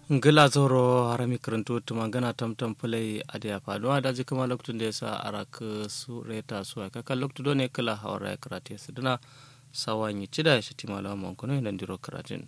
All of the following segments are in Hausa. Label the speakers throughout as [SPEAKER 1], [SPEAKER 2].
[SPEAKER 1] ngila zoro harami karantu tuma gana tamtam fulai adiya faduwa da ji kuma lokacin da ya sa arak su reta su aka kan lokacin ne kala hawara ya karate su duna sawanyi cida ya shiti malawa mankuno yana diro karatin.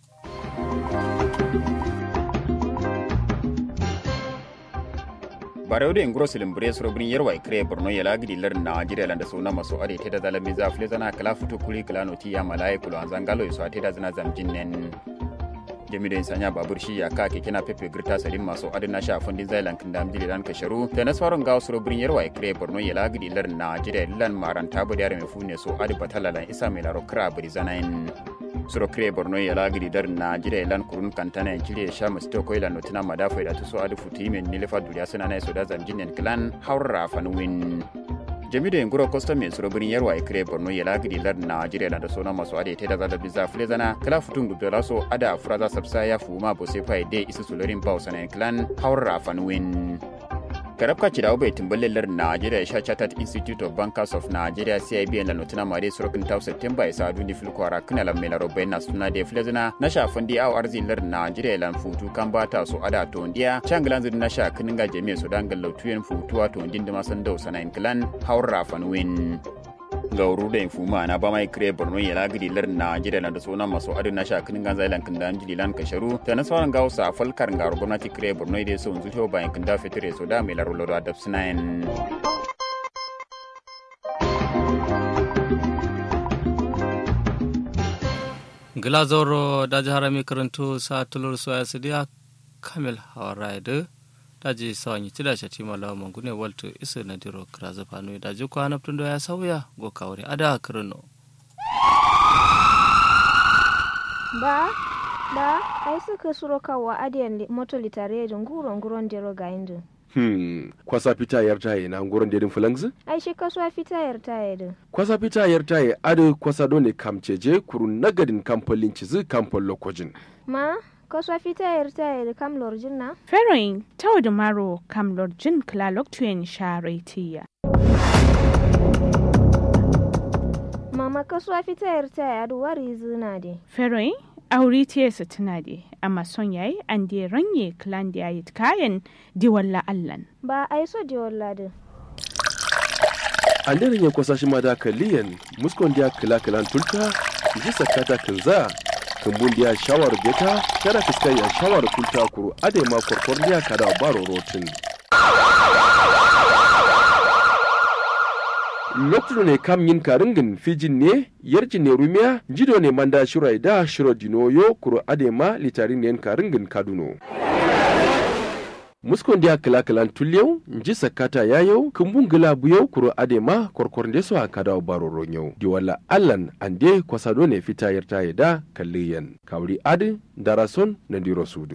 [SPEAKER 2] barewde en grosilin bure sorobrin yerwa ikre borno yala gidi lar nigeria landa sona maso ade teda zala miza fle zana kala futu kuli kala noti ya malai kulo anzangalo iso teda zana zamjinnen jamido insanya babur shi ya ka kekena pepe girta salim maso adina sha fundin zailan kindam jiri dan kasharu da na sauran gawo sorobrin yerwa ikre borno yala gidi lar nigeria lan maranta bo diare me fune so adi batalalan isa mai laro kra bari zanain suro kire borno ya lagiri dar na jira lan kurun kantana jire sha musto ko ila notina madafa da tuso adu futi men nilefa duriya suna na so da zamjinen clan haura fanwin jamido en guro custom men suro birin yarwa kire borno ya lagiri dar na jira lan da sona maso ade te da zada biza fule zana kala futun gudo la so ada furaza sabsa ya fuma bo se fai de isu sulorin bausanen clan haura fanwin karabka ci dawo bai tumbalin Nigeria sha Chartered Institute of Bankers of Nigeria CIB la notina mare surokin tau September isa duni filkwara kana la mela robai na suna da filazina na sha fandi aw arzi lar Nigeria lan futu kan bata so ada to ndiya changlan zin na sha kinin ga jami'a so dan gallo tuyen futuwa to ndin da masan dau sana clan haura fanwin gauru da infuma na ba mai kire borno ya lagiri lar na jira na da suna masu adu na shakin ganza ilan kinda jili lan kasharu ta na sauran gausa falkar garu gwamnati kire borno da sun zuciyo bayan kinda fitire so da mai larulo da adab sinayin
[SPEAKER 1] gilazoro da jihar mai karanto sa tulur soya su diya kamil hawara da daji sawanyi tida shati malawa mangune walto iso na diro kraza pano daji ko hanaptun do ya sauya go kawri ada kirno
[SPEAKER 3] ba ba ai suka suro kawa adiyan moto litare da nguro nguron dero ga indu
[SPEAKER 4] Hmm, kwasa fita yar taye na nguron dedin fulangzi?
[SPEAKER 3] ai shi kasuwa fita yar taye din
[SPEAKER 4] Kwasa fita yar taye ado kwasa dole kamceje kuru nagadin kamfolin cizi kamfol lokojin.
[SPEAKER 3] ma kasuwa fita yar taye da kam lorjin na
[SPEAKER 5] Feroin tau da maro kam lorjin klalok tuyen sharetiya.
[SPEAKER 3] mama kasuwa fita yar taye adu wari zina de
[SPEAKER 5] Feroin auri tiyesa tuna de amma son yayi an de ranye klan da yayi kayan di walla allan.
[SPEAKER 3] ba ai so de walla de
[SPEAKER 4] An daren ya kwasa shi ma da kaliyan muskon dia kila kilan tulta ji sakata kinza kumbun dia shawar beta kada fiskai ya shawar kulta kuru ade ma korkor dia kada baro rotin. lokacin ne kam yin karingin fijin ne yarjin ne rumiya jido ne manda shirai da shiro dinoyo kuro adema litarin ne karingin kaduno muskon dia kila kilan tulyau nji sakata yayau kumbun gila buyau kuro adema korkor de so akada baro ronyau di wala allan ande kwasado ne fita yarta da kalliyan kawri adi darason na diro sudu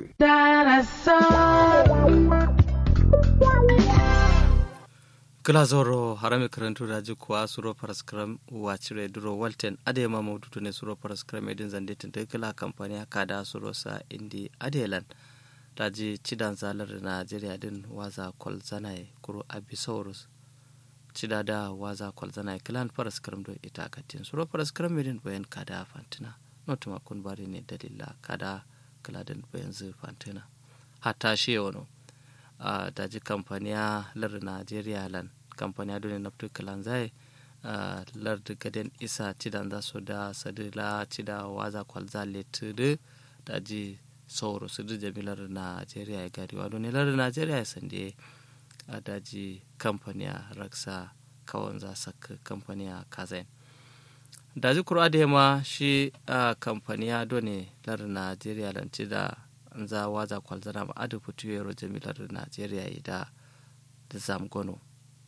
[SPEAKER 1] gilazoro harami karanto daji kuwa suro paraskram wacire duro walten ade ma maudutu ne suro paraskram edin zande tinta kila kamfani haka da suro sa indi adelan daji cidan zalar najeriya din waza kwal zanaye kuro abisaurus cida da waza kwal zanaye kilan paraskram do ita katin suro paraskram edin bayan kada fantina notuma kun bari ne dalila kada kiladin bayan zai fantina hatta shi wano uh, daji kamfaniya lar najeriya lan kamfaniya dole na fito kalan zai uh, lar gaden isa cidan za su da sadila cida waza kwalza letudu daji sauro su da jamilar najeriya ya gari wa ne lar najeriya ya sande a daji kamfaniya raksa kawon za saka kamfaniya kazain daji kura da ma shi uh, kamfaniya dole lar najeriya lan cida za waza kwalzana ba adu fitu yaro jamilar najeriya da da zamgono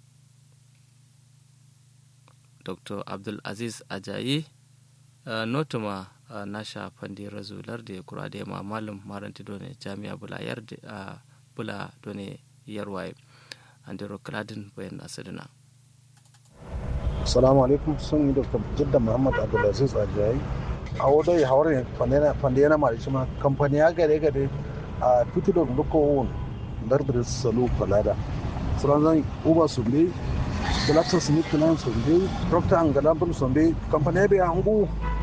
[SPEAKER 1] dr abdul aziz ajayi uh, notuma uh, nasha fandi razular da ya kura da yamma malam maranti done jami'a bula yar uh, bula done yarwaye andiro kladin bayan asidina
[SPEAKER 6] assalamu alaikum sun yi dr jidda muhammad abdulaziz ajayi a wadda ya hawar fande yana mara shi ma kamfani ya gare gare a fito da duka won dardar salo falada sauran zan uba su ne galapsar smith plan su ne procter and gamble su ne kamfani ya bai hangu